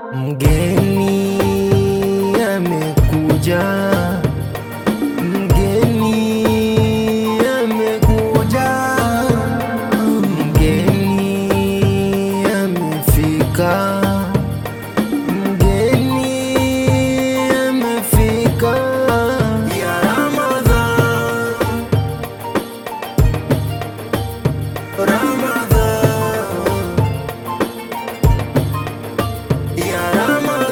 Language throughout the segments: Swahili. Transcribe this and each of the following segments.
Mgeni amekuja, mgeni amekuja, mgeni amefika, mgeni amefika ya Ramadhan, Ramadhan ya Ramadhan,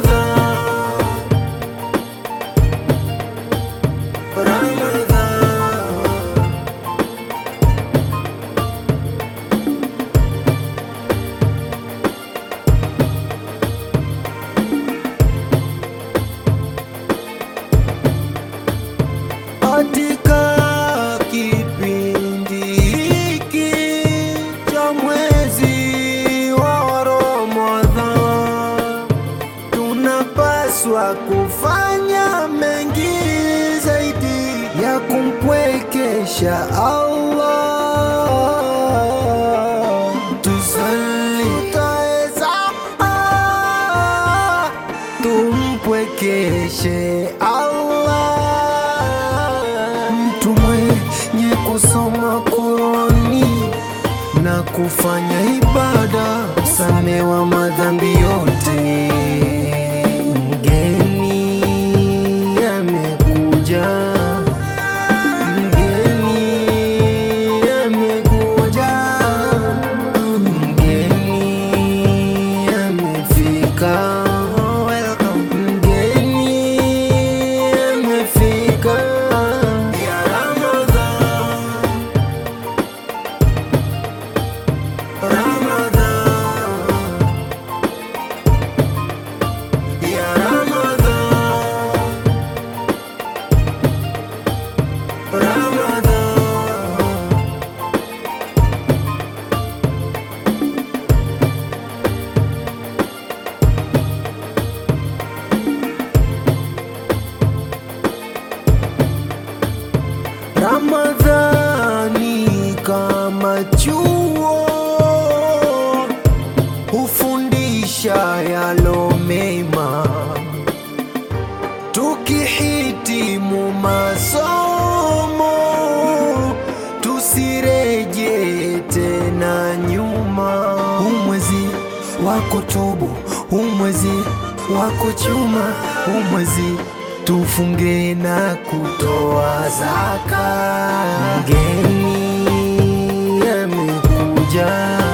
Ramadhan. Katika kipindi hiki cha mwezi wa Ramadhan tunapaswa kufanya mengi zaidi ya kumpwekesha Allah. Tusali, tutaweza ah, tumpwekeshe Allah. Mtu mwenye kusoma Qurani na kufanya ibada samewa madhambi yote. Mgeni amekuja, mgeni amekuja, mgeni amefika, mgeni amefika ya Ramadhan. Ramadhan, ya Ramadhan, Ramadhan. Ramadhani kama chuo hufundisha yalo mema, tukihitimu masomo tusireje tena nyuma. Umwezi wa kutubu, umwezi wa kuchuma, umwezi tufunge na kutoa zaka. Mgeni amekuja